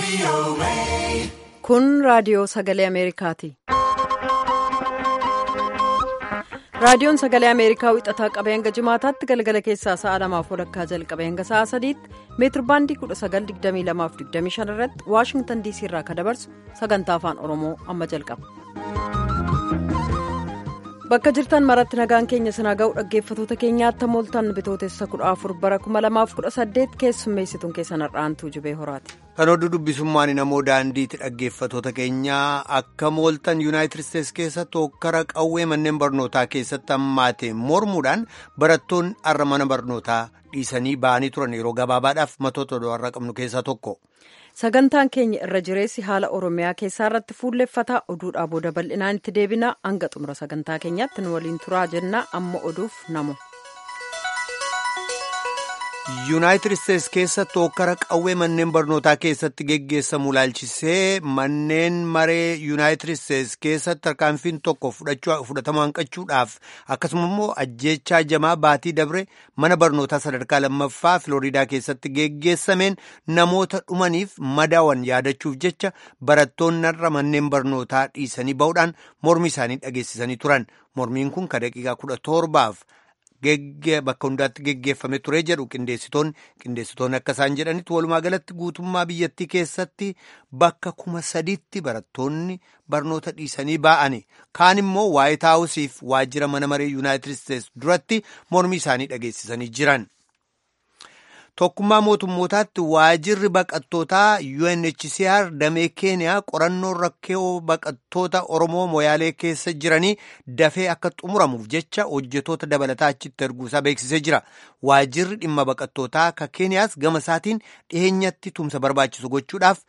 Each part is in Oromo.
Kun raadiyoo sagalee Ameerikaati. Raadiyoon sagalee Ameerikaa wixataa qabee hanga jimaataatti galgala keessaa sa'a lamaaf walakkaa jalqabee hanga sa'a sadiitti meetirbaandii 1922-25 irratti Waashingtan diisii irraa kan dabarsu sagantaa afaan Oromoo amma jalqaba. Bakka jirtan maratti nagaan keenya sinaa ga'u dhaggeeffatoota keenyaatti mooltan bitootessa 14 bara 2018 keessummeessituun keessan har'aantuu jibee horaati. Kan oduu dubbisummaan namoo daandiitti dhaggeeffatoota keenyaa akka mooltan yuunaayitid isteetsi keessatti hokkara qawwee manneen barnootaa keessatti hammaate mormuudhaan barattoonni har'a mana barnootaa dhiisanii ba'anii turan yeroo gabaabaadhaaf matoota har'a qabnu keessaa tokko. Sagantaan keenya irra jireessi haala Oromiyaa keessaa irratti fuulleffataa oduudhaa booda bal'inaan itti deebina hanga xumura sagantaa keenyaatti nu waliin turaa jenna amma oduuf namu. yuunaayitid isteetsi keessatti hokkara qawwee manneen barnootaa keessatti geggeessamu ilaalchisee manneen maree yuunaayitid isteetsi keessatti tarkaanfiin tokko fudhatama hanqachuudhaaf akkasuma immoo ajjeechaa jamaa baatii dabre mana barnootaa sadarkaa lammaffaa filooriidaa keessatti geggeessameen namoota dhumaniif madaawan yaadachuuf jecha barattoonni irra manneen barnootaa dhiisanii ba'uudhaan mormi isaanii dhageessisanii turan mormiin kun ka daqiiqaa kudha torbaaf. bakka hundaatti geggeeffame ture jedhu qindeessitoonni qindeessitoonni akka isaan jedhanitti walumaa galatti guutummaa biyyattii keessatti bakka kuma sadiitti barattoonni barnoota dhiisanii ba'ani kaan immoo waayit haawusiif waajjira mana maree yuunaayitid isteetsi duratti mormii isaanii dhageessisanii jiran. Tokkummaa mootummootaatti waajjirri baqattootaa UNHCR damee keeniyaa qorannoo rakkoo baqattoota Oromoo moyaalee keessa jiranii dafee akka xumuramuuf jecha hojjetoota dabalataa achitti erguusaa beeksisee jira. Waajjirri dhimma baqattootaa ka keeniyaas gama isaatiin dhiheenyatti tumsa barbaachisu gochuudhaaf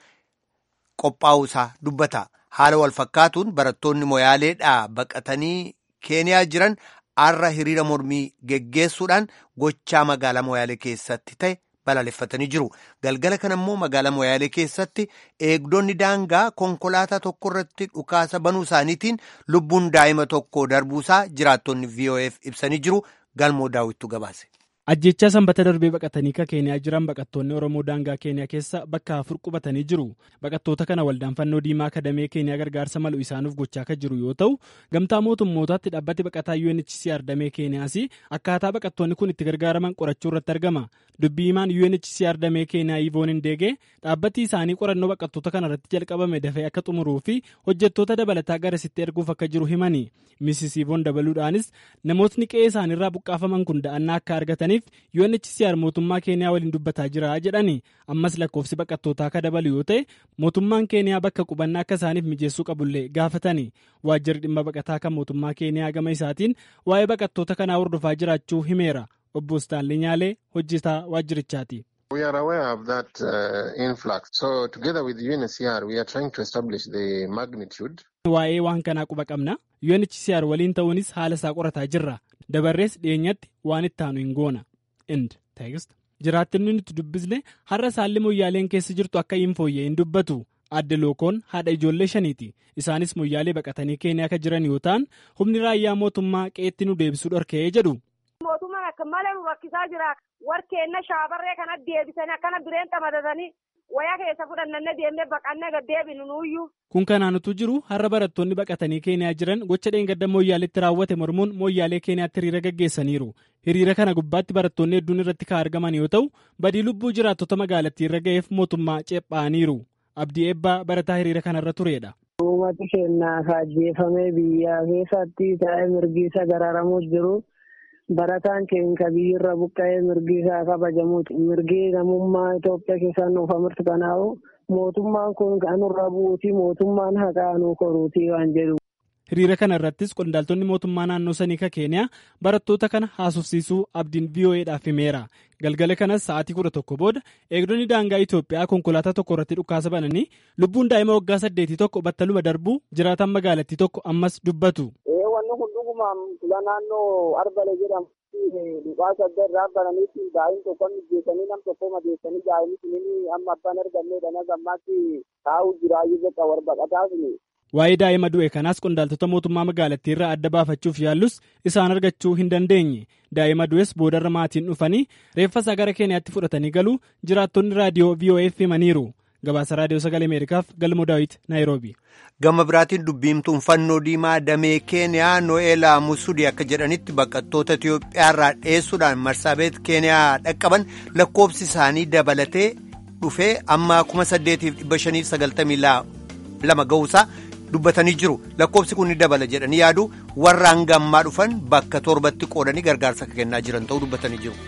qophaa'uusaa dubbata. Haala wal fakkaatuun barattoonni moyaaleedhaa baqatanii keeniyaa jiran. har'a hiriira mormii geggeessuudhaan gochaa magaalaa moyaalee keessatti ta'e balaaleffatanii jiru galgala kana immoo magaalaa moyaalee keessatti eegdonni daangaa konkolaataa tokko irratti dhukaasa banuu isaaniitiin lubbuun daa'ima tokko darbuusaa jiraattonni vof ibsanii jiru galmoo daawwittu gabaase. ajjechaa sanbata darbee baqatanii ka keeniyaa jiran baqattoonni oromoo daangaa keeniyaa keessa bakka afur qubatanii jiru baqattoota kana waldaan fannoo diimaa kadamee keeniyaa gargaarsa malu isaanuuf gochaa kan jiru yoo ta'u gamtaa mootummootaatti dhaabbati baqataa UNHCR damee keeniyaas akkaataa baqattoonni kun itti gargaaraman qorachuu irratti argama dubbii himaan UNHCR damee keeniyaa ivoon hindeegee dhaabbati isaanii qorannoo baqattoota kana irratti jalqabame dafee akka xumuruu fi hojjettoota dabalataa garasitti erguuf akka jiru himani misis ivoon dabaluudhaanis namootni qe'ee isaaniirraa buqqaafaman kun da'annaa akka argataniif UNHCR mootummaa keeniyaa waliin dubbataa jira jedhani ammas lakkoofsi baqattootaa akka dabalu yoo ta'e mootummaan keeniyaa bakka qubannaa akka isaaniif mijeessuu qabullee gaafatani waajjirri dhimma baqataa kan mootummaa keeniyaa gama isaatiin waa'ee baqattoota kanaa hordofaa jiraachuu himeera obbo Staanlii Nyaalee hojjetaa waajjirichaati. We are aware of that uh, influx. So together with UNHCR we are trying to establish the magnitude. Waa'ee waan kanaa quba qabna. UNHCR waliin ta'uunis haala isaa qorataa jirra. Dabarrees dhiyeenyatti waan itti aanu hin goona. Ind teekst. Jiraattonni nuti dubbisne har'a saalli moyyaaleen keessa jirtu akka hin fooyyee hin dubbatu. Adde lookoon haadha ijoollee shaniiti. Isaanis moyyaalee baqatanii keeniyaa akka jiran yoo ta'an humni raayyaa mootummaa qeetti nu deebisuu dhorkee jedhu. Mootummaan akka malee nu rakkisaa jira. Warkeenna shaabarree kana deebisanii akkana bireen xamadatanii wayaa keessa fudhannanne deemnee baqannee gad deebinu nuuyyuu. Kun kanaanutu jiru har'a barattoonni baqatanii keeniyaa jiran gocha dheengadda mooyyaaleetti raawwate mormuun mooyyaalee keeniyaatti hiriira gaggeessaniiru. Hiriira kana gubbaatti barattoonni hedduun irratti kan argaman yoo ta'u badii lubbuu jiraattota magaalattii irra ga'eef mootummaa ceephaaniiru. Abdii eebbaa barataa hiriira kanarra turedha. Uummati keenyaa kaajjeeffamee biyya keessatti taa'ee mirgi isa gararamuus jiru. Barataan keenya biyyirra buqqa'ee mirgi isaa kabajamuuti. Mirgi namummaa Itoophiyaa keessaa nuuf amartu kanaa'u mootummaan kun kanurra bu'uuti mootummaan haqaa nu koruuti waan jedhu. Hiriira kana irrattis qondaaltonni mootummaa naannoo sanii ka keeniyaa barattoota kana haasofsiisuu abdiin VOA'dhaaf himeera. Galgala kanas sa'aatii kudha tokko booda eegdonni daangaa Itoophiyaa konkolaataa tokko irratti dhukaasa bananii lubbuun daa'ima waggaa saddeetii tokko battaluma darbuu jiraatan magaalattii tokko ammas dubbatu. Wanni kun dhugumaan fila naannoo Arbale jedhamu dhukaasa adda irraa bananiitti daa'imni tokko mijeessanii nam tokko madeessanii daa'imni sunini amma abbaan arganneedha na gammaatti taa'uu jiraayyuu bakka warbaqataaf Waa'ee daa'ima du'e kanaas qondaaltota mootummaa magaalattii irraa adda baafachuuf yaallus isaan argachuu hin dandeenye. Daa'ima du'es boodarra maatiin dhufanii reeffa isaa gara Keeniyaatti fudhatanii galuu jiraattonni raadiyoo VOF himaniiru. gabaasa raadiyoo sagalee ameerikaaf galmoo daawit naayiroobi. gama biraatiin dubbiimtuun fannoo diimaa damee keeniyaa no'eelaa musudii akka jedhanitti baqattoota itiyoophiyaarraa dheessuudhaan marsaabeet keeniyaa dhaqqaban lakkoobsi isaanii dabalatee dhufee amma 8,592 ga'uusaa dubbatanii jiru lakkoobsi kun ni dabala jedhanii yaadu warra hanga ammaa dhufan bakka torbatti qoodanii gargaarsa kennaa jiran ta'uu dubbatanii jiru.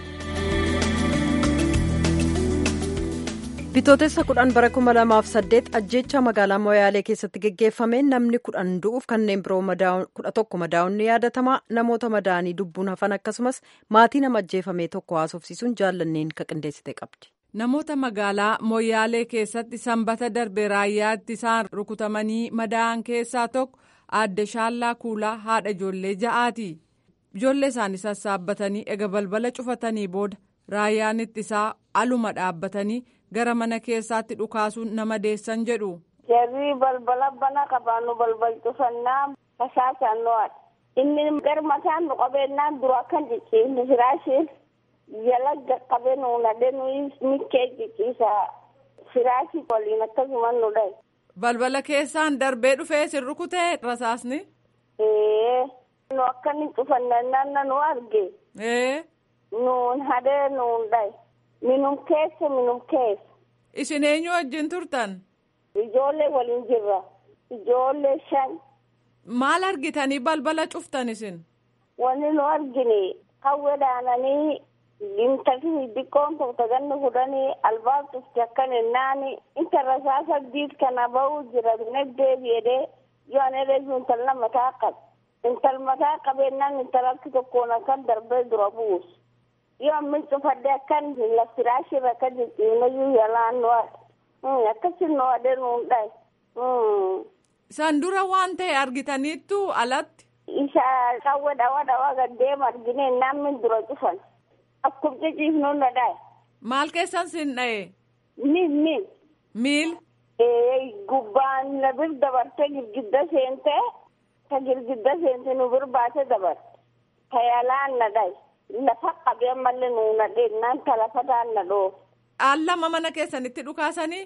bitootessa kudhan bara kuma lamaaf saddeet ajjeechaa magaalaa moyaalee keessatti geggeeffameen namni kudhan du'uuf kanneen biroo kudha tokko madaa'uun ni yaadatama namoota madaa'anii lubbuun hafan akkasumas maatii nama ajjeefamee tokko haasofsiisuun jaallanneen ka qindeessite qabdi. namoota magaalaa moyaalee keessatti sanbata darbe raayyaatti isaan rukutamanii madaa'an keessaa tokko aadde shaallaa kuulaa haadha ijoollee ja'aati ijoollee isaanii sassaabbatanii ega balbala cufatanii booda raayyaan ittisaa aluma dhaabbatanii. gara mana keessaatti dhukaasuun nama deessan jedhu. Jarri balbala bana qabaannu balbal cufannaa fasaasaan no'adha. Inni gara mataan nu qabeennaan dura akkan cicciisne firaashiin jala qaqqabee nu nadhee nuyi mikkee cicciisa firaashii waliin akkasuma nu dhahe. Balbala keessaan darbee dhufee sin rukutee rasaasni. Ee nu akkanni cufannaan nu arge. Ee. Nuun hadee nuun dhahe. Minum keessa minum keessa. Isin eenyu wajjin turtan? Ijoollee waliin jirra. Ijoollee shan. Maal argitanii balbala cuftan isin? Wanni nu argine hawwe dhaananii intalli xixiqqoon tokko ganni fudhanii albaab cufte akkan ennaani inta rasaa saddiit kana bahuu jira dinagdee jedhee yoo ani reefu intala mataa qabe. Intal mataa qabeennan intalatti tokkoon akkan darbee dura buusu. yoo ammin cufadde akkan lafiraashirra akka jijjiirnayyuu yalaan nu'adha akkasi nu'adhe nuun dhahe. San dura waan ta'e argitaniittu alatti. Isa qawwe dhawa dhawa gaddeema argine namni dura cufan akkum ciciifnu na dhahe. Maal keessan sin dhahe? Miil miil. Miil. Gubbaan na bir dabarte girgidda seente ta girgidda seente nu bir baate dabarte ta yalaan na dhahe. lafa qabee mallee nuuna dheennaan ta lafa daanna dhoo. Allama mana keessanitti dhukaasanii?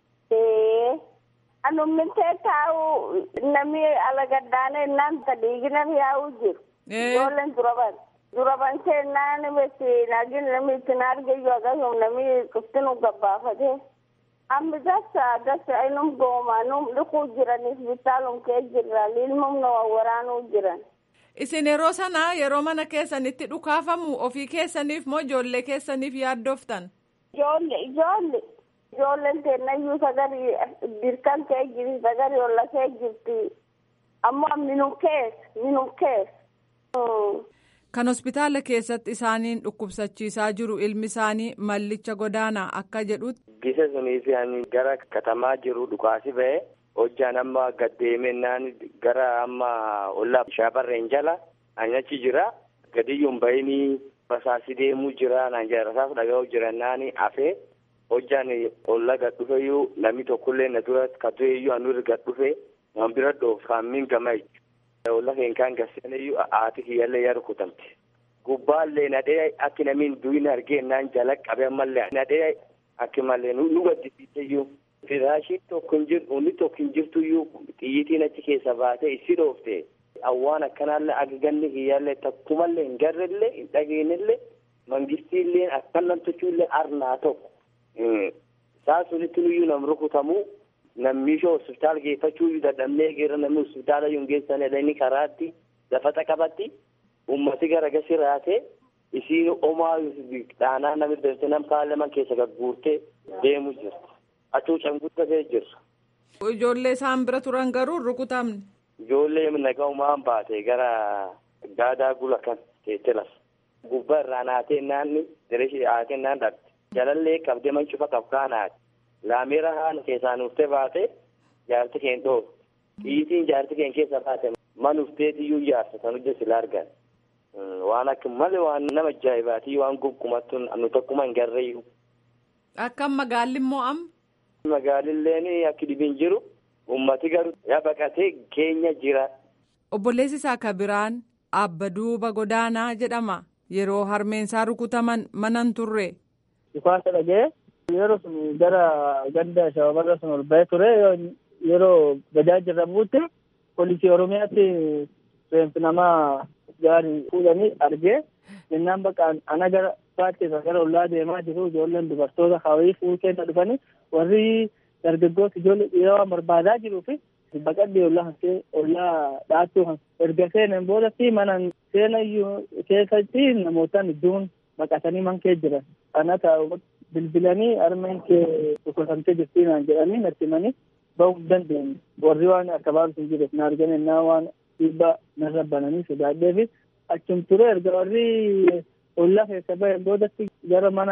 Ee. Anummintee taa'u namni ala gaddaanee naan ta dhiigina yaa'u jiru. Ijoolleen duraban. Duraban seennaan besi naagin namni ittiin argayyuu akkasuma namni kuftinu gabbaafatee. Amma dasa dasa inum gooma num dhiquu jiraniif bitaalum kee jirra ilmum nama waraanuu jiran. Isin yeroo sana yeroo mana keessanitti dhukaafamu ofii keessaniif moo ijoollee keessaniif yaaddoftan? Ijoollee ijoollee ijoolleen teennayyuu sagarii dirkan kee jirti sagarii olla kee jirti ammoo minum keessa minum keessa. Kan hospitaala keessatti isaaniin dhukkubsachiisaa jiru ilmi isaanii mallicha godaanaa akka jedhutti. Gisa suniif gara katamaa jiru dhukaasi ba'e. hojjaan amma gaddeemennaan gara amma ollaa shaabarreen jala anyachi jira gadiyyuun bayinii rasaasi deemuu jira naan jira rasaas dhaga'uu jirannaan afee hojjaan olla gad dhufeyyuu namni tokkollee na dura ka du'eyyuu anurri gad dhufe waan bira dhoof kaammin gama olla keenkaan gasseeneyyuu haati kiyyallee yaa rukutamte gubbaallee nadhee akki namiin du'in argeennaan jala qabe ammallee nadhee akki mallee nu gaddisiiseyyuu. Firaashiin tokko hin jiru, onni tokko hin jirtu iyyuu xiyyitiin achi keessa baatee issi dhoofte awwaan akkanaallee agaganni kiyyaallee takkumallee hin garrellee hin dhageenyellee mangistiillee akkan namtichuullee arnaa tokko. Isaan sunitti nuyyuu nam rukutamuu nammiishoo hospitaala geeffachuu dadhabnee geera namni hospitaala yoo geessan inni karaatti lafata qabatti ummati garagasii raatee isiin omaa dhaanaa namni dabte nam paarlaman keessa gagguurtee deemu jirti. Hacuucan guddatee jirra. Ijoollee isaan bira turan garuu rukutamne. Ijoollee nagaumaan baate gara gaadaa gula kan teessee lafa. Gubbaa irraa naatee naanni dirishii haatee naan dhabde. Jalallee qabdee man cufa qabkaanaati. Laameera haala keessaan uftee baate jaarti keen dhoofu. Xiyyitiin jaarti keen keessa baate man ufteetiyyuu jaarsa kan hojjetu sila argan. Waan akka malee waan nama ajaa'ibaati waan gonkumattu nu tokkuma hin garreeyyu. Akkam magaalli immoo amma. Magaalilleen akka dhibiin jiru ummati garuu yaa baqatee keenya jira. Obboleessi isaa kabiraan abba duuba godaanaa jedhama yeroo harmeensaa rukutaman manan turre. Dhukaasa dhagee yeroo sun gara ganda shababarra sun ol ba'ee ture yeroo bajaajii irra buutte poolisii oromiyaatti reenfi namaa gaarii fuudhanii argee jennaan bakka ana gara baatteessa gara ollaa deemaa jiru ijoolleen dubartoota hawayii fuuteena dhufanii warri dargaggoota ijoollee dhiiraa waan barbaadaa jiruu fi baqadhee ollaa hansee ollaa dhaattuu erga seenan boodatti mana seena iyyuu keessatti namootaan iddoon baqatanii man kee jiran ana taa'u bilbilanii harmeen kee dhukkubsamtee jirtii naan jedhanii natti himanii bahuu hin dandeenye warri waan akka baasu hin jireef na argan ennaa waan dhiibbaa narra bananii sodaadhee fi achum ture erga warri ollaa keessa bahe boodatti gara mana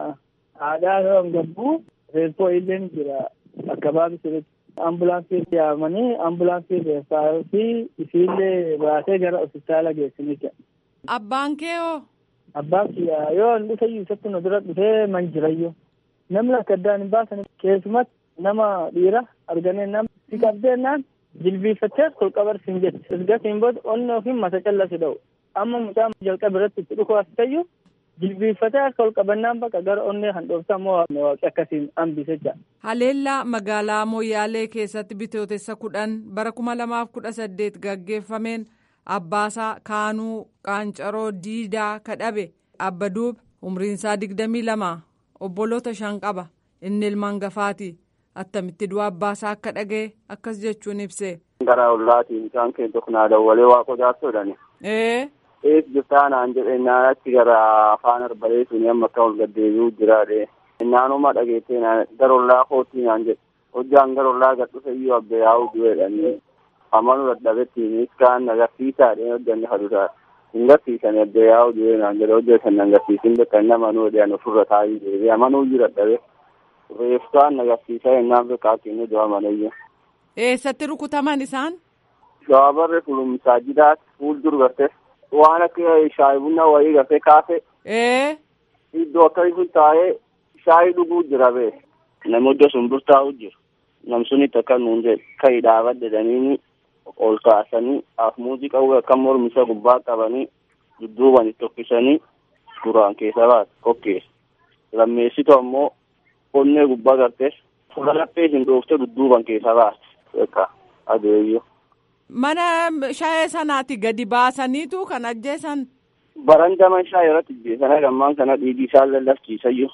haadhaa yoo gabbuu reeffoo illeen jira akka baasu ambulaansii yaamanii ambulaansii keessaa fi isiillee baasee gara hospitaala geessanii jira. Abbaan kee hoo? Abbaan kiyyaa yoo hin dhufe isatti nu dura dhufee man jirayyoo. Namni akka addaan hin baasan keessumatti nama dhiira arganee nama si qabdeennaan jilbiiffattee kolqabarsiin jette. Ergasiin booda onni ofiin mata callasi dha'u. Amma mucaa jalqaba irratti itti dhukuu as ta'eyyuu jilbiiffatee akka kolqabannaan bakka gara onnee handhoofta ammoo waaqni akkasiin hambise jira. Haleellaa magaalaa Moyyaalee keessatti bitootessa kudhan bara kuma lamaaf kudha saddeet gaggeeffameen abbaasaa Kaanuu Qaancaroo Diidaa kadhabe Abbaduub umriinsaa digdamii lama obboloota shan qaba inni ilmaan gafaati attamitti du'a abbaasaa akka dhagee akkas jechuun ibse. Gara ollaatiin isaan keessa naa dawwalee waa qodaattoodhani. Ee. Ees jirtaa naan jedhe naan achi gara afaan arbalee suni amma akka ol gaddeebi'uu jiraadhe. Naanuma dhageettee gara ollaa kootii naan jedhe. Hojjaan gara ollaa gad dhufe iyyuu abbe yaa'uu du'eedhani. Amanuu dadhabettiin iskaan agarsiisaadhe hojjanni hadutaa. Hin garsiisan abbe yaa'uu du'ee naan jedhe hojja san agarsiisin bakka inni amanuu dhiyaan ofirra taa'ii deebi'e amanuu iyyuu dadhabe. Reeftaan agarsiisaa ennaan beekaa kennu du'a manayyo. Eessatti rukutaman isaan? Shawabarri fulumsaa jidaat fuuldura garte waan akka shaayi bunna wayii garte kaase. Ee. Iddoo akkasii sun taa'ee shaayi dhuguu jira bee. Namni iddoo sun dur taa'u jiru. Nam sunitti akka nuun jedhe kan dhaabadde jedhanii ol kaasanii af muuziqaa akka mormisa gubbaa qabanii dudduuban itti tokkisanii duraan keessa baate kokkeessa. Lammeessitu ammoo onnee gubbaa garte fuula laphee hin dhoofte dudduuban keessa baate. Beekaa adeeyyoo. Mana shaayee sanaati gadi baasaniitu kan ajjeesan. Barandaman shaayee irratti ajjeesan gammaan kana dhiigi isaan lallafsiisayyuu.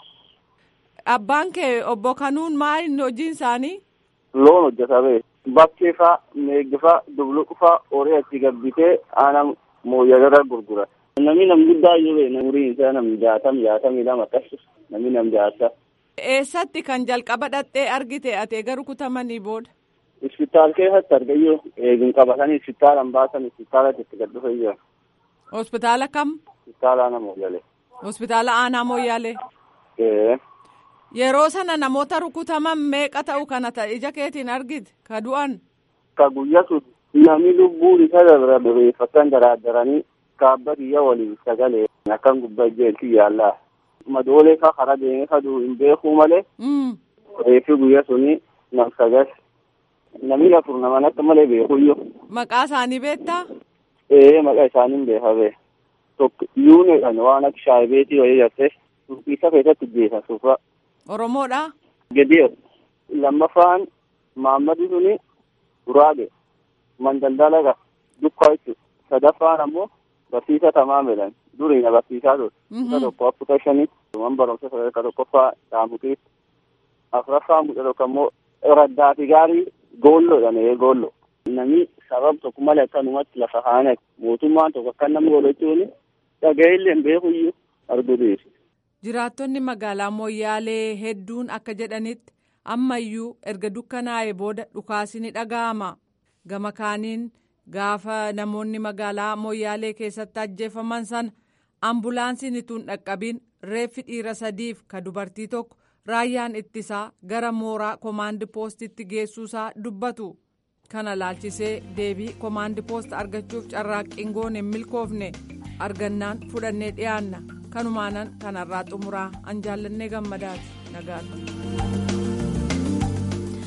Abbaan kee obbo Kanuun maal hojiin isaanii? Loon hojjeta bee. Bakkee faa, meeggi faa, dubluqu faa horii achi gabbitee aanan mooyyagarra gurgura. Namni nam guddaa iyyuu bee umuriin isaa nam jaatam jaatamii lama akkas namni nam jaata. Eessatti kan jalqaba dhattee argite ate garuu kutamanii booda? Hospitaal keessatti argayyoo eegin qabatanii hospitaalan baasan hospitaalatti itti gad dhufeyyoo. Hospitaala kam? Hospitaala aanaa mooyyalee. Hospitaala aanaa mooyyalee. Yeroo sana namoota rukutaman meeqa ta'u kana ta'e ija keetiin argite ka du'an. Ka guyyaa sun namni lubbuun isa dabra dureeffatan daraaddaranii kaabba biyya waliin sagalee akkan gubbaa ijjeelti yaallaa. Madoolee ka hara deemee kaduu hin beekuu malee. Reefi guyyaa suni nam sagal. Namni afur naman akka malee beekuyyoo. Maqaa isaanii beektaa? Ee maqaa isaanii beeka bee. Tokko yuuneedhaan waan akka shaayibeetii wayii gartee isa keessatti jeesa suufa. Oromoodha. Gediyo lammaffaan Maammadi suni Guraage Mandaldalaga Dukkaa jechuudha. Sadaffaan ammoo barsiisa Tamaamelan duriina barsiisaa ture. Isa tokko afurta shanii man barumsa sadarkaa tokkoffaa Dhaamutii. Afuraffaan mucaa tokko ammoo Raddaati gaarii Goolloodhaan ee Goolloo. Namni sababa tokko malee akkanumatti lafa haane mootummaan tokko akka namni godhachuuni dhaga'illee hin beekuyyuu arguu dhiyeessi. Jiraattonni magaalaa Moyyaalee hedduun akka jedhanitti ammayyuu erga dukkanaa'ee booda dhukaasi ni dhaga'ama. Gama kaaniin gaafa namoonni magaalaa Moyyaalee keessatti ajjeefaman sana ambulaansiin ituun dhaqqabiin reeffi dhiira sadiif ka dubartii tokko raayyaan ittisaa gara mooraa koomaandi poostitti geessuusaa dubbatu. Kana laalchisee deebii koomaandi poost argachuuf carraaqqiin goone hin milkoofne argannaan fudhannee dhiyaanna. kanumaanan kanarraa xumuraa an jaallannee gammadaati nagaatu.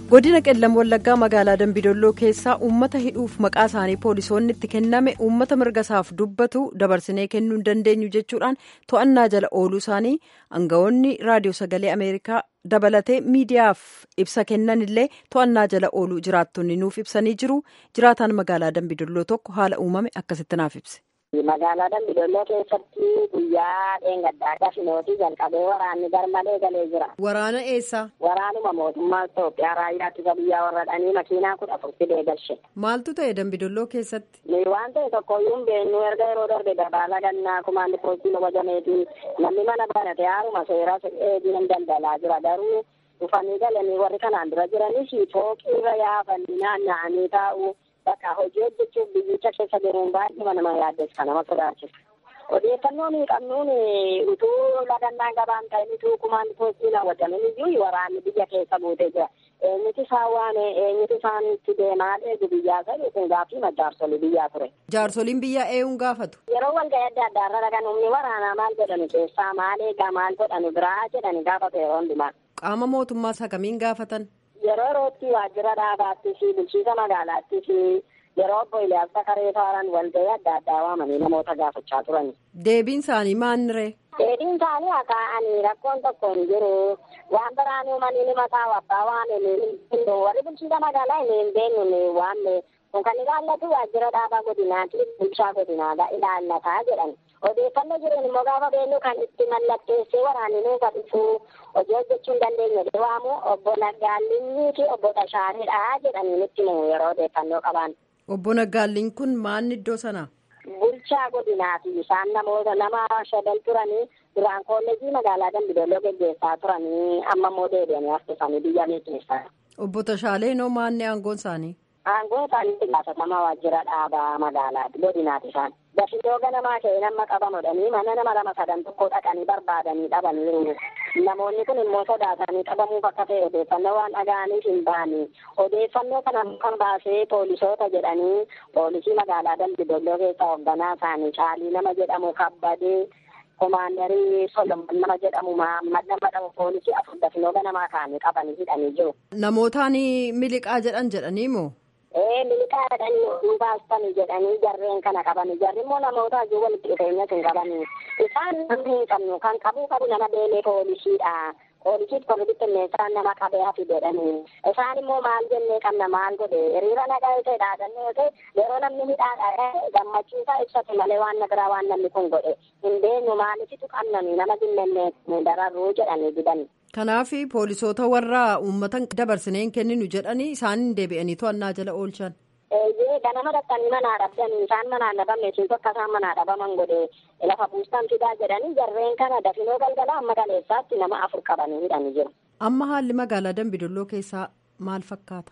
godina qellam wallaggaa magaalaa dambidolloo keessaa uummata hidhuuf maqaa isaanii poolisoonni itti kenname uummata mirga isaaf dubbatu dabarsinee kennuu hin dandeenyu jechuudhaan to'annaa jala ooluu isaanii aangawoonni raadiyoo sagalee ameerikaa dabalatee miidiyaaf ibsa kennan illee to'annaa jala ooluu jiraattonni nuuf ibsanii jiru jiraataan magaalaa dambidolloo tokko haala uumame akkasitti naaf ibse. magaalaa dambidolloo keessatti guyyaa dheengaddaa gafinootii jalqabee waraanni garmalee galee jira. Waraana eessa? Waraanuma mootummaa Itoophiyaa raayyaa ittisa biyyaa warra dhanii makiinaa kudha afur fidee galche. Maaltu ta'e dambidolloo keessatti? Waan ta'e tokkoyyuu hin beeknu erga yeroo darbe dabaala gannaa kumaandi poostii wajameetiin namni mana barate haaruma seera eegiin daldalaa jira garuu dhufanii galanii warri kanaan dura jiranis fooqii irra yaafanii naanna'anii taa'u. Bakka hojii hojjechuuf biyyicha keessa jiruun baay'ee nama yaaddessa nama sodaachisa. Odeeffannoo nuyi qabnuun utuu ladannaan gabaan ta'in utuu kumaan poostii raawwatamin iyyuu waraanni biyya keessa buutee jira. Eenyutu isaan waame eenyutu isaan itti deemaa eegu biyyaa ta'e kun gaaffii jaarsolii biyyaa ture. Jaarsoliin biyyaa eenyuun gaafatu? Yeroo walga'ii adda addaa irra dhagan humni waraanaa maal jedhani keessaa maal eegaa maal godhani biraa jedhani gaafatu yeroo hundumaa. Qaama mootummaa isa kamiin gaafatan? Yeroo yerootti waajjira dhaabaattii fi bulchiisa magaalaattii fi yeroo obbo Iliyaas Sakaree Faaran walga'ii adda addaa waamanii namoota gaafachaa turani. Deebiin isaanii maaliree? Deebiin isaanii akaa'anii rakkoon tokko hin jiru. Waan biraan uumanii ni mataa abbaa waan hin warri bulchiisa magaalaa hin beeknu waan kun kan ilaallatu waajjira dhaabaa godinaati bulchaa godinaadha ilaallataa jedhan. Odeeffannoo jiran immoo gaafa beeknu kan itti mallatteessee waraanni nuuf dhifu hojii hojjechuu hin dandeenye waamu obbo Naggaallinnii fi obbo Tashaareedha jedhanii nutti himu yeroo odeeffannoo qaban. Obbo Naggaalliin kun maal iddoo sana? Bulchaa godinaati isaan namoota nama shadan turanii duraan kolleejii magaalaa Dambidolloo geggeessaa turanii amma immoo deebi'anii haftisanii biyya keessaa. Obbo Tashaaleen hoo maanni aangoon isaanii? Aangoo isaaniitti gaafatama waajjira dhaabaa magaalaati godinaati isaan. Dafitoo ganamaa ka'ee nama qabamudhanii mana nama lama sadan tokko dhaqanii barbaadanii dhabaniiru. Namoonni kun immoo sodaatanii qabamuuf akka ta'e odeeffannoo waan dhaga'aniif hin baane. Odeeffannoo kana kan baasee poolisoota jedhanii poolisii magaalaa Dambidolloo keessaa hoogganaa isaanii caalii nama jedhamu kabbadee komaandarii Solomon nama jedhamu Mahammad nama jedhamu poolisii afur dafinoo ganamaa kaanii qabanii hidhanii jiru. Namootaan miliqaa jedhan jedhanii moo? Ee miliqaa jedhanii baastanii jedhanii jarreen kana qabanii jarri immoo namoota hojii walitti dhufeenyas hin qabanii isaan namni hin qabnu kan qabuu qabu nama deelee poolisiidha. Poolisiif kan bittinneessaan nama qabee hafi jedhanii isaan immoo maal jennee qabna maal godhe hiriira nagaa yoo ta'e dhaadannoo yoo ta'e yeroo namni hidhaadha gammachiisaa ibsate malee waan na biraa waan namni kun godhe hin beeknu maalifitu qabnani nama dinnennee dararruu jedhanii didani. Kanaaf poolisoota warra uummata dabarsinee hin kenninu jedhanii isaan deebi'anii to'annaa jala oolchan. Eeyyee ganama dhaqanii manaa dhabdanii isaan manaa dhabamne siin tokko isaan manaa dhabaman godhe lafa buustan fidaa jedhanii jarreen kana dafinoo galgala amma kaleessaatti nama afur qabanii hidhanii jiru. Amma haalli magaalaa Dambidolloo keessaa maal fakkaata?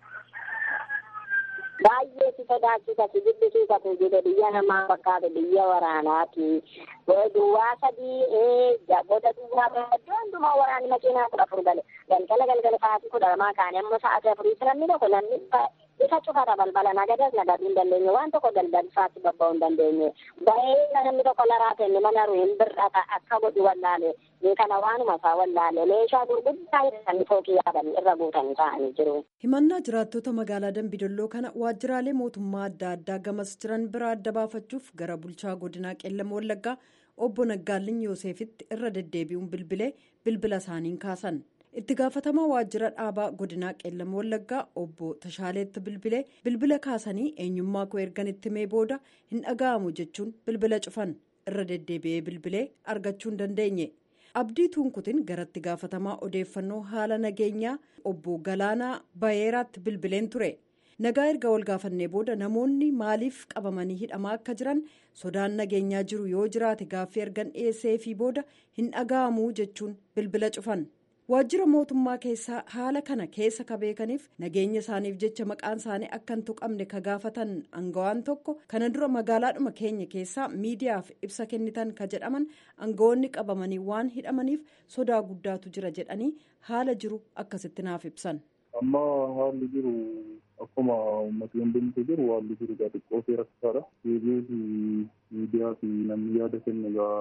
Baay'ee si sodaachisa si jibbisiisa kun jiru biyya namaa fakkaatu biyya waraanaati. Duwwaa sadii goda duwwaa iddoo hundumaa waraanni makiinaa kudha afur gale galgala galgala sa'aatii kudha lamaa kaane ammoo sa'aatii afuriitti namni tokko namni isa cufata balbala nagadas nagaduu hin dandeenye waan tokko galgal isaatti babba'uu hin dandeenye bahee namni tokko laraate inni mana ruhin bir'ata akka godhu wallaale ni kana waanuma isaa wallaale meeshaa gurguddaa hidhatanii fookii yaabanii irra guutanii taa'anii jiru. Himannaa jiraattota magaalaa Dambidolloo kana waajjiraalee mootummaa adda addaa gamas jiran bira adda baafachuuf gara bulchaa godinaa Qeellam Wallaggaa obbo Naggaalin Yoosefitti irra deddeebi'uun bilbilee bilbila isaaniin kaasan. itti gaafatamaa waajjira dhaabaa godinaa qeellam wallaggaa obbo tashaaleetti bilbilee bilbila kaasanii eenyummaa koo ergan itti mee booda hin dhaga'amu jechuun bilbila cufan irra deddeebi'ee bilbilee argachuu hin dandeenye abdii tuunkutiin garatti gaafatamaa odeeffannoo haala nageenyaa obbo galaanaa bayeeraatti bilbileen ture nagaa erga wal gaafannee booda namoonni maaliif qabamanii hidhamaa akka jiran sodaan nageenyaa jiru yoo jiraate gaaffii ergan dhiyeessee fi booda hin dhaga'amu jechuun bilbila cufan. waajjira mootummaa keessaa haala kana keessa ka beekaniif nageenya isaaniif jecha maqaan isaanii akka hin tuqamne ka gaafatan angawaan tokko kana dura magaalaadhuma keenya keessaa miidiyaaf ibsa kennitan ka jedhaman angawoonni qabamanii waan hidhamaniif sodaa guddaatu jira jedhanii haala jiru akkasitti naaf ibsan. amma haalli jiru akkuma uummatni hundumtu jiru haalli jiru xiqqoo seera rakkisaadha. Deebi'ee miidiyaa fi namni yaada kennu egaa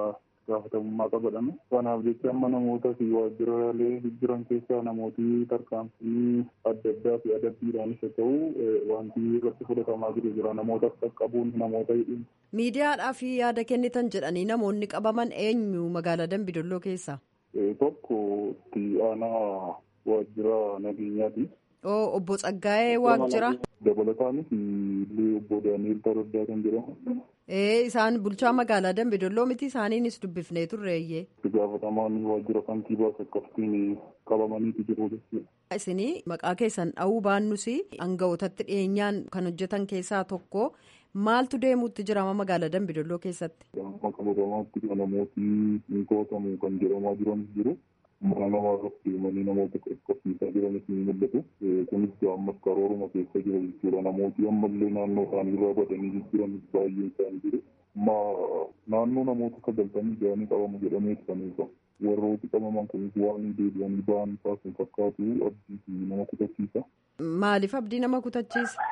gaafatamummaa qabadhame. Kanaaf jecha amma namoota fi waajjiraalee jiran keessaa namooti tarkaanfii adda addaa fi adabbiidhaanis haa ta'u wanti irratti fudhatamaa jiru jira namoota qaqqabuun namoota hidhuun. Miidiyaadhaaf yaada kennitan jedhanii namoonni qabaman eenyu magaalaa Dambidolloo keessaa? Tokko itti aanaa waajjira nageenyaati. Oo obbo Tsaggaa'ee Waajjira. Dabalataanis illee obbo Daani'el Taraddaa kan jedhamu. Ee isaan bulchaa magaalaa Dambidolloo miti isaaniinis dubbifnee turreeyyee. Itti gaafatamaan waajjira kantiibaas akkasitiin qabamaniiti jiru jechuudha. Isinii maqaa keessan dha'uu baannus aangawootatti dhiyeenyaan kan hojjetan keessaa tokko maaltu deemuutti jirama magaalaa Dambidolloo keessatti? Amma qabatamaatti namooti hin to'atamu kan jedhamaa jiran jiru. mana namaa irratti deemanii namoota qaqqabsiisaa jiranis ni mul'atu. Kunis ammas karooruma keessa jira jechuudha. Namooti ammallee naannoo isaanii irraa badanii jiran baay'een isaanii jiru. Amma naannoo namoota sagaltamii ja'anii qabamu jedhamee kan eegamu. Warrooti qabaman kunis waan deebi'anii ba'an taasisan fakkaatu abdii fi nama kutachiisa. Maaliif abdii nama kutachiisa?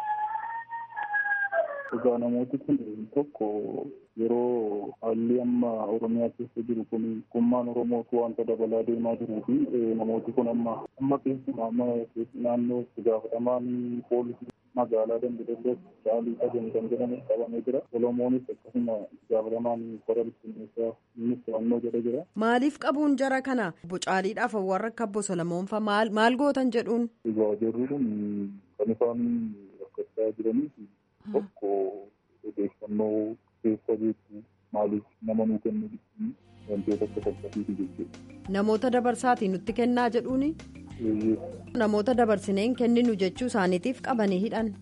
Egaa namooti kun tokko yeroo haalli amma Oromiyaa keessa jiru kun kummaan Oromootu wanta dabalaa deemaa jiruu fi namooti kun amma amma keessumaa amma naannoo itti gaafatamaan poolisii magaalaa Dambidolloo caalii qajeelaa kan jedhamu qabamee jira. Solomoonis akkasuma itti gaafatamaan qora bittinneessaa innis to'annoo jedha jira. Maaliif qabuun jara kana bocaaliidhaaf warra akka obbo Solomoon fa'aa maal maal gootan jedhuun? Egaa jarri kun kan isaan rakkachaa jiranii tokko odeeffannoo keessa beektu maaliif nama nuu kennu jechuun wantoota akka fakkatiiti jechuudha. Namoota dabarsaatii nutti kennaa jedhuuni? Namoota dabarsineen kenninu jechuu isaaniitiif qabanii hidhan.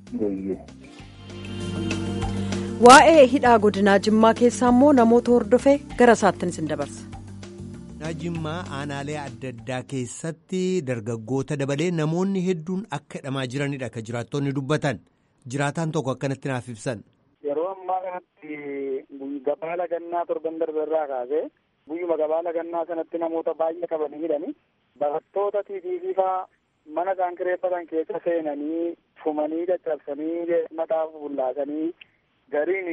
Waa'ee hidhaa godinaa Jimmaa keessaa immoo namoota hordofee gara isaattin isin dabarsa. Godinaa Jimmaa aanaalee adda addaa keessatti dargaggoota dabalee namoonni hedduun akka hidhamaa jiranidha kan jiraattonni dubbatan. Jiraataan tokko akkanatti naaf ibsan. Yeroo ammaa kanatti gabaala gannaa torban darbe irraa kaasee guyyuma gabaala gannaa sanatti namoota baay'ee qabanii hidhanii barattoota tiitiifii fa'aa mana isaan kireeffatan keessa seenanii fumanii caccabsanii mataa bullaasanii gariin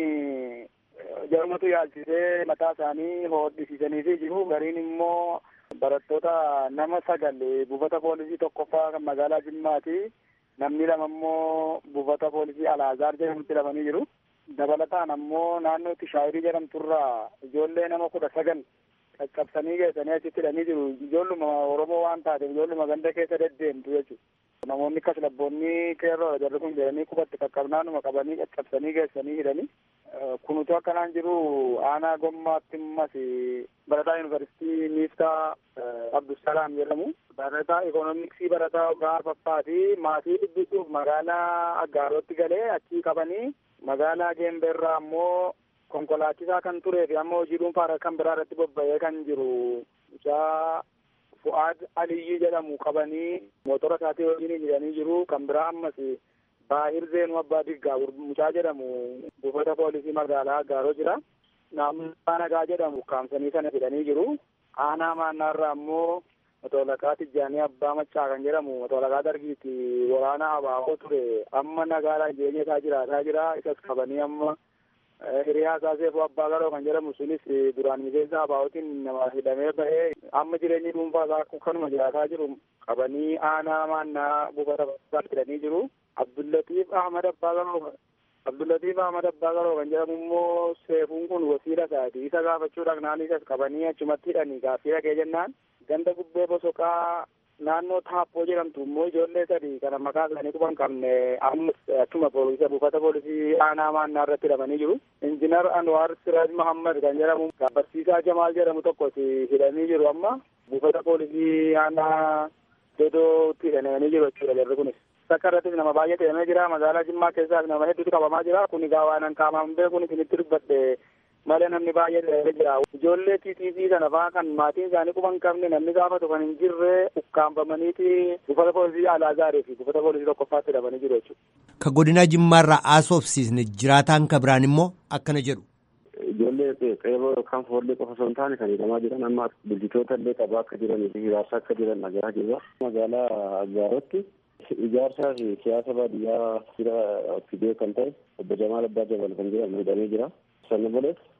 jarmatu yaalchisee mataa isaanii hodhisiisanii jiru gariin immoo barattoota nama sagal buufata poolisii tokkoffaa kan magaalaa Jimmaati. namni lama immoo buufata poolisii alaazaar jedhamutti hidhamanii jiru. Dabalataan ammoo naannootti shaayirii jedhamturraa ijoollee nama kudha sagal caccabsanii geessanii achitti hidhanii jiru. Ijoolluma Oromoo waan taateef ijoolluma ganda keessa deddeemtu jechuudha. Namoonni akkas labboonni qeerroodha jarri kun jedhanii qubatti qaqqabnaanuma qabanii caccabsanii geessanii hidhanii. Kunutu akkanaan jiru aanaa gommaatti ammas barataa yuunivarsiitii miiftaa Abdusalaam jedhamu. Barataa ikoonomiksii barataa ogaa faffaati maatii dubbisuuf magaalaa Aggaarotti galee achii qabanii magaalaa Geembeerraa ammoo konkolaachisaa kan turee fi amma hojii dhuunfaa kan biraa irratti bobba'ee kan jiru mucaa Fu'aad Aliyyii jedhamu qabanii mootora isaatii wajjin hidhanii jiru kan biraa ammas Baahir Zeenuu Abbaa Diggaa mucaa jedhamu buufata poolisii magaalaa Aggaaroo jira. Naannoo Nagaa jedhamu kaamsanii sana hidhanii jiru. Aanaa maannaarraa ammoo Motoolaqaa Tijjaanii Abbaa Maccaa kan jedhamu motoolaqaa dargiiti waraana abaaboo ture amma nagaadhaan jireenya isaa jiraataa jira isas qabanii amma hiriyaa isaa seefuu abbaa garoo kan jedhamu sunis duraan miseensa abaabootiin nama hidhamee bahee amma jireenyi dhuunfaa isaa kanuma jiraataa jiru qabanii aanaa maannaa buufata hidhanii jiru. Abdullatiif Ahmad Abbaa Garoo Abdullatiif Ahmad Abbaa Garoo kan jedhamu immoo seefuun kun wasiila isaati isa gaafachuudhaaf naannoo isas qabanii achumatti hidhanii gaaffii dhagee jennaan ganda gubbee bosoqaa naannoo taappoo jedhamtu immoo ijoollee sadii kana maqaa isaanii quba hin qabne ammas akkuma poolisii buufata poolisii aanaa maannaa irratti hidhamanii jiru. Injiinar Anwaar Siraaj Mahammad kan jedhamu barsiisaa Jamaal jedhamu tokkos hidhamanii jiru amma buufata poolisii aanaa Dodootti hidhamanii jiru jechuudha jarri kunis. Bakka irrattis nama baay'ee hidhamee jira magaalaa Jimmaa keessaas nama hedduutu qabamaa jira kun egaa waan qaamaan beekuun isinitti dubbadhe malee namni baay'ee hidhamee jira. Ijoollee TTC sana fa'aa kan maatiin isaanii quba hin qabne namni gaafatu kan hin jirre ukkaanfamaniiti buufata poolisii Alaazaarii fi buufata poolisii tokkoffaatti hidhamanii jiru jechuudha. Ka godina Jimmaarraa haasofsiisne jiraataan ka biraan immoo akkana jedhu. Ijoollee qeerroo yookaan foollee qofa osoo hin taane kan hidhamaa jiran amma bulchitoota illee qabaa akka jiranii fi hiraarsaa akka jiran dhagaa jirra. Magaalaa Aggaarotti ijaarsaa fi siyaasa baadiyyaa jira fidee kan ta'e obbo Jamaal Abbaa Jabal kan jedhamu hidhamee jira. Sanni bolees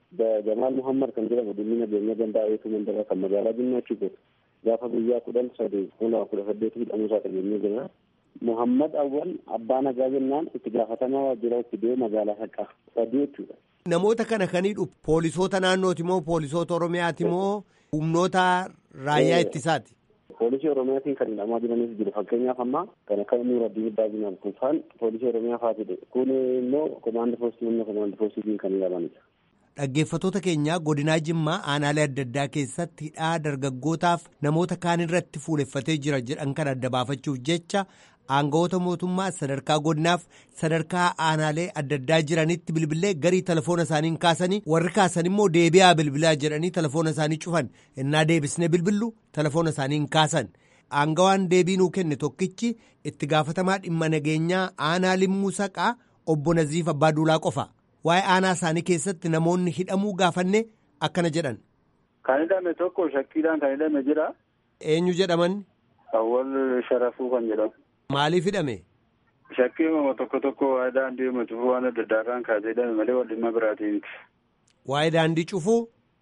Jamaal Muhammad kan jedhamu dhimmi nageenya gandaa eetuu mandaraa kan magaalaa Jimmaa achi gootu. Gaafa guyyaa kudhan sadii kuma kudha saddeetii hidhamuu isaa dhageenyee jira. Muhammad Awwal abbaa nagaa jennaan itti gaafatamaa waajjira itti magaalaa Haqaa sadii jechuudha. Namoota kana kaniidhu poolisoota naannooti moo poolisoota Oromiyaati moo humnoota raayyaa ittisaati? Poolisii Oromiyaatiin kan hidhamaa jiranis jiru fakkeenyaaf ammaa kan akka Nuuraddiin Baabinaan kun faan poolisii Oromiyaa faatidha. Kun immoo komaandi poostii humna komaandi poostiitiin kan hidhamanidha. Dhaggeeffattoota keenyaa godinaa Jimmaa aanaalee adda addaa keessatti hidhaa dargaggootaaf namoota kaan irratti fuuleffatee jira jedhan kan adda baafachuuf jecha aangawoota mootummaa sadarkaa godinaaf sadarkaa aanaalee adda addaa jiranitti bilbilee garii telefoona isaanii kaasanii warri kaasan immoo deebi'aa bilbilaa jedhanii telefoona isaanii cufan innaa deebisnee bilbillu telefoona isaanii kaasan aangawaan deebii nuu kenne tokkichi itti gaafatamaa dhimma nageenyaa aanaa limmuu saqaa obbo Naziif Abbaa Duulaa qofa. waa'ee aanaa isaanii keessatti namoonni hidhamuu gaafanne akkana jedhan. Kan hidhame tokko shakkiidhaan kan hidhame jira. Eenyu jedhaman? Awwal Sharafuu kan jedhamu. Maaliif hidhame? Shakkii uumama tokko tokko waa'ee daandii uummata cufuu waan adda addaarraan kaasee hidhame malee wal dhimma biraatii miti. Waa'ee daandii cufuu?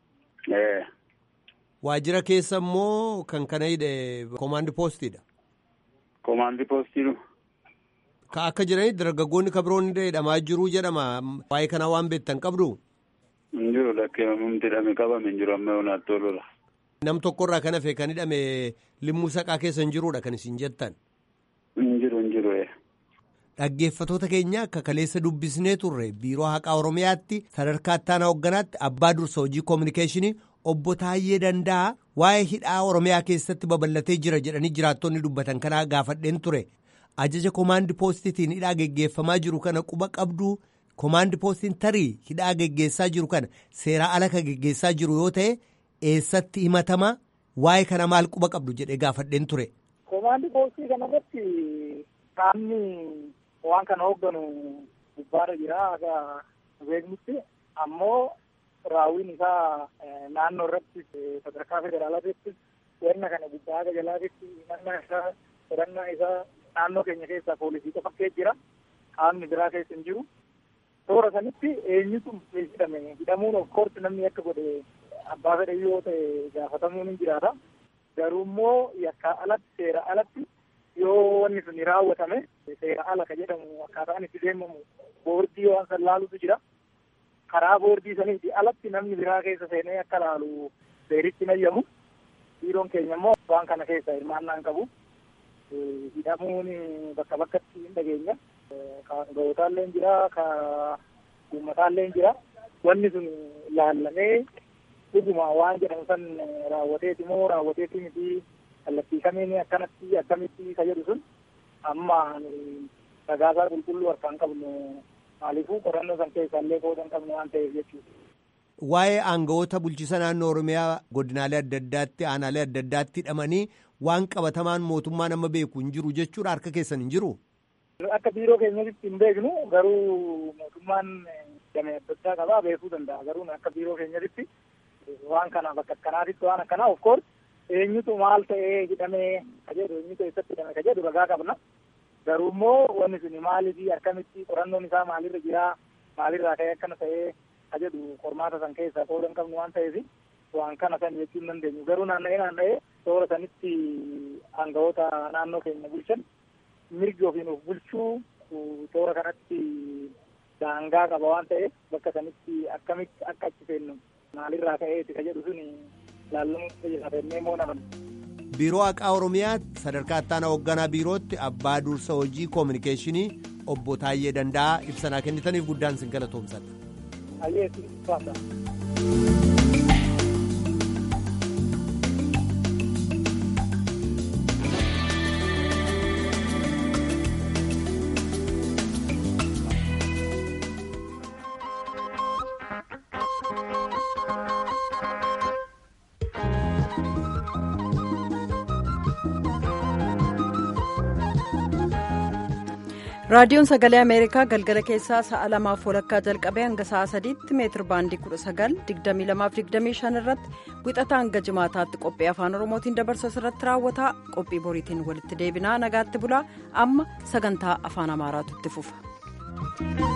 Ee. Waajjira keessa immoo kan kana hidhe koomaandi poostiidha. Koomaandi poostiidhu. Ka akka jiranitti dargaggoonni kabiroon hidhamaa jiruu jedhama. Waa'ee kanaa waan beektan qabdu? Hin jiru lakkeeffamumti hidhame qabame hin jiru amma yoonaatti toludha. Nam tokkorraa kan hafe kan hidhame limmuu saqaa keessa hin jiruudha kan isin jettan. Hin jiru hin jiru. Dhaggeeffatoota keenya akka kaleessa dubbisnee turre biiroo haqaa Oromiyaatti sadarkaa ittaanaa hoogganaatti abbaa dursa hojii koominikeeshinii obbo Taayyee Danda'a waa'ee hidhaa Oromiyaa keessatti babal'atee jira jedhanii jiraattonni dubbatan kanaa gaafadheen ture. ajaja koomaandi poostitiin hidhaa geggeeffamaa jiru kana quba qabdu koomaandi poostiin tarii hidhaa geggeessaa jiru kana seeraa ala ka geggeessaa jiru yoo ta'e eessatti himatama waa'ee kana maal quba qabdu jedhee gaafadheen ture. Koomaandi poostii kanarratti qaamni waan kana hoogganu gubbaarra jira akka beeknutti ammoo raawwiin isaa naannoo irratti sadarkaa federaalaatti wanna kana gubbaa akka jalaatti himannaa isaa qorannaa isaa naannoo keenya keessaa poolisii qofa keessa jira qaamni biraa keessa hin jiru toora sanitti eenyutu hidhame hidhamuun of course namni akka godhe abbaa fedhe yoo ta'e gaafatamuun hin jiraata garuu immoo yakkaa alatti seera alatti yoo wanni sun raawwatame seera ala ka jedhamu akkaataan itti deemamu boordii waan san laalutu jira karaa boordii saniiti alatti namni biraa keessa seenee akka laalu seeritti nayyamu biiroon keenya immoo waan kana keessa hirmaannaa hin qabu. hidhamuun bakka bakkatti hin dhageenya. Ka gootaallee jira, ka uummataallee jira. Wanni sun laallamee dhuguma waan jedhamu san raawwateeti moo raawwateeti miti kallattii kamiin akkanatti akkamitti ka jedhu sun amma sagaasaa qulqulluu harkaan qabnu maaliifuu qorannoo san keessaallee qoodan qabnu waan ta'eef jechuudha. Waa'ee aangawoota bulchiisa naannoo Oromiyaa godinaalee adda addaatti aanaalee adda addaatti hidhamanii waan qabatamaan mootummaan amma beeku hin jiru jechuudha harka keessan hin jiru. Akka biiroo keenyatti hin beeknu garuu mootummaan damee adda addaa qabaa beekuu danda'a garuu akka biiroo keenyatti waan kana bakka akkanaatitti waan akkanaa of course eenyutu maal ta'ee hidhamee ka jedhu eenyutu eessatti hidhame ka jedhu ragaa qabna garuu immoo wanni sun maaliifi akkamitti qorannoon isaa maalirra jiraa maalirraa ka'ee akkana ta'ee ka jedhu qormaata san keessaa qoodan qabnu waan ta'eef waan kana san jechuu hin dandeenyu garuu naanna'ee naanna'ee toora sanitti aangawoota naannoo keenya bulchan mirgi ofiin of bulchuu toora kanatti daangaa qaba waan ta'eef bakka sanitti akkamitti akka achi seennu maalirraa ka'eeti ka jedhu sun laallamuu fayyadamee moo naman. Biiroo haqaa Oromiyaatti sadarkaa ittaanaa hoogganaa biirootti abbaa dursa hojii koominikeeshinii obbo Taayyee Danda'aa ibsanaa kennitaniif guddaan sin galatoomsadha. Ayyee faata. raadiyoon sagalee ameerikaa galgala keessaa sa'a lamaaf walakkaa jalqabee hanga sa'a sadiitti meetir baandii kudha sagal digdamii lamaaf digdamii shan irratti wixata hanga jimaataatti qophii afaan oromootiin dabarsu irratti raawwata qophii boriitiin walitti deebinaa nagaatti bulaa amma sagantaa afaan amaaraatu itti fufa.